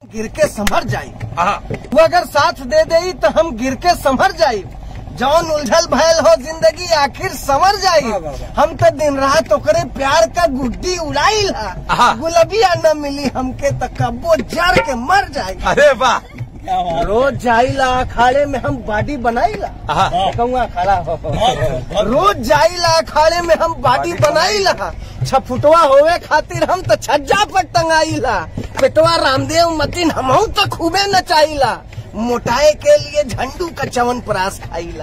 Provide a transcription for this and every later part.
गिर के संभर जाई हाँ वो अगर साथ दे दे तो हम गिर के संभर जाई जौन उलझल भयल हो जिंदगी आखिर संवर जाई हम तो दिन रात ओकरे प्यार का गुड्डी उड़ाई आहा। ला गुलबिया न मिली हमके तो कब्बो जर के मर जाई अरे वाह रोज जाइला अखाड़े में हम बॉडी बनाईला हाँ। कहूँगा खड़ा हो रोज जाइला अखाड़े में हम बॉडी बनाईला छफुटवा होवे खातिर हम तो छज्जा पर टंगाईला पेटवा रामदेव मतिन हमहू तो खूबे नचाईला मोटाए के लिए झंडू का चवन प्रास खाईला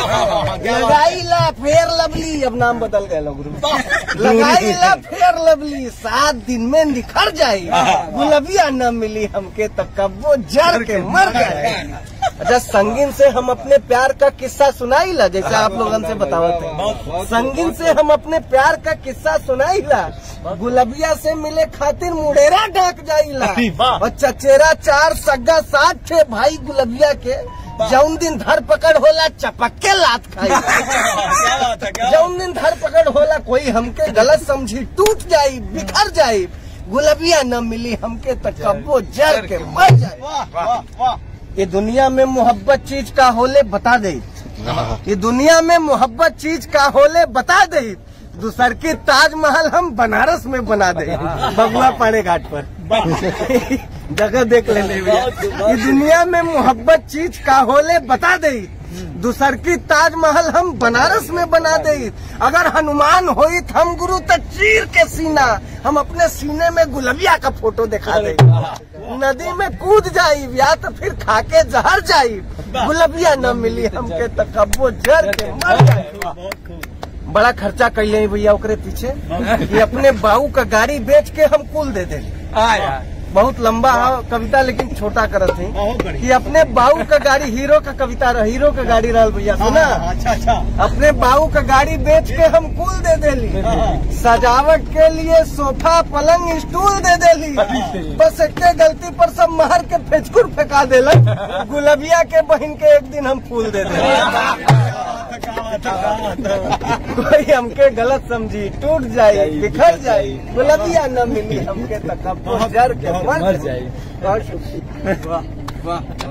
लगाईला फेर लवली अब नाम बदल गए लोग लगाईला फेर लवली सात दिन में निखर जाई गुलबिया न मिली हमके तो कब्बो जर के मर गए अच्छा संगीन से हम अपने प्यार का किस्सा सुनाईला जैसे आप लोगन से बतावत थे संगीन से हम अपने प्यार का किस्सा सुनाईला गुलबिया से मिले खातिर मुडेरा डाक जाईला और चचेरा चार सग्गा सात थे भाई गुलबिया के जौन दिन धर पकड़ होला चपक के लात खाई जौन दिन धर पकड़ होला कोई हमके गलत समझी टूट जाई बिखर जाई गुलबिया न मिली हमके तो कब्बो जर के मर जाए ये दुनिया में मोहब्बत चीज का होले बता दे ये दुनिया में मोहब्बत चीज का होले बता दे दूसर की ताजमहल हम बनारस में बना दे बबुआ पाड़े घाट पर जगह देख लेने भैया ये दुनिया में मोहब्बत चीज का होले बता दे दूसर की ताजमहल हम बनारस में बना दे अगर हनुमान होई तो हम गुरु तो चीर के सीना हम अपने सीने में गुलबिया का फोटो दिखा दे नदी में कूद जाई या तो फिर खाके जहर जाई गुलबिया न मिली हमके तो कब्बो जर के मर जाई बड़ा खर्चा कैले हैं भैया ओकरे पीछे कि अपने बाऊ का गाड़ी बेच के हम कुल दे दे आया बहुत लंबा है कविता लेकिन छोटा करत थी कि अपने बाऊ का गाड़ी हीरो का कविता रह हीरो का गाड़ी रहल भैया सुना अच्छा अच्छा अपने बाऊ का गाड़ी बेच के हम कुल दे देली सजावट के लिए सोफा पलंग स्टूल दे देली बस एक गलती पर सब महर के फेचकुर फेंका देलन गुलबिया के बहन के एक दिन हम फूल दे देली कोई हमके गलत समझी टूट जाए बिखर जाए गुलबिया न मिली हमके तक जर के मर जाए बहुत शुक्रिया वाह वाह